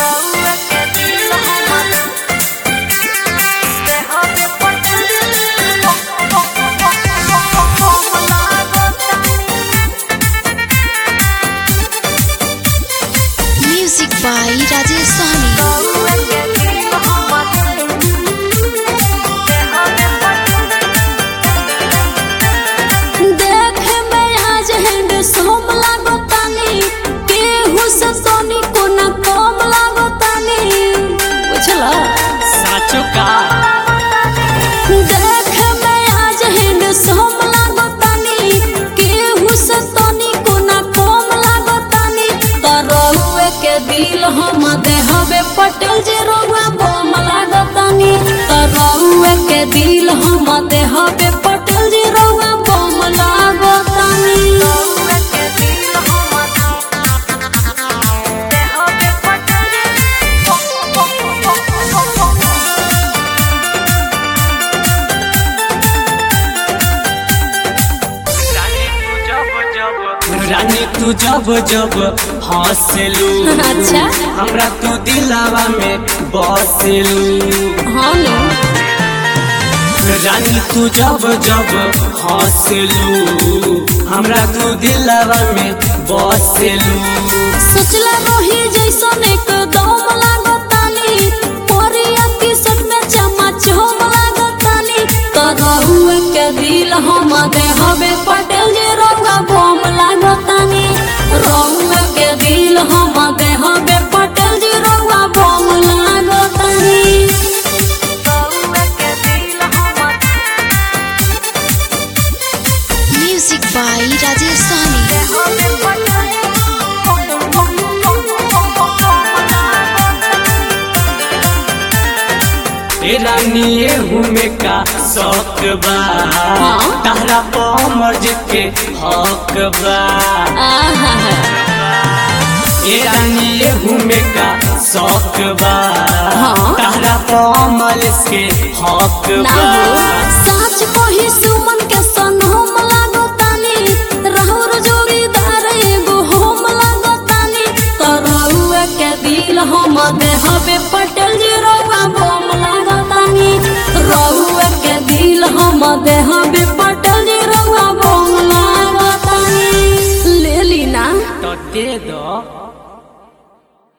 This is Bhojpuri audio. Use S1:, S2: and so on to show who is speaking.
S1: म्यूजिक बाई राजेश सहनी
S2: देखे में आज हैंड सोम लागो तानी केहू से सोनी को न कम लागो तानी बुझला
S3: साचो का
S2: देखे में आज हैंड सोम लागो तानी केहू से सोनी को न कम लागो तानी तरहुए के दिल हम देहबे पटेल जे रोवा बम लागो तानी तरहुए के दिल हम देहबे पटेल जे रोवा बम लागो तानी
S3: रानी तू जब जब हंसलू
S2: अच्छा
S3: हमरा तू दिलावा में बसलू
S2: हाँ नो
S3: रानी तू जब जब हंसलू हमरा तू दिलावा में बसलू
S2: सोचला रही जैसन एक दम लागतानी पोरिया की सट में चमच हम लागतानी तरहुए के दिल हम देहबे पटेल जे रंगा बम लागतानी रहुए के दिल हम देहबे पटेल जे रंगा बम लागतानी
S1: म्यूजिक बाई राजेश सहनी
S3: ए रानी एहू में का शौक बा
S2: हाँ?
S3: तारा पर के हक बा
S2: आहा
S3: ए रानी एहू में का शौक बा
S2: हाँ?
S3: तारा पर के हक
S2: ना
S3: बा
S2: हो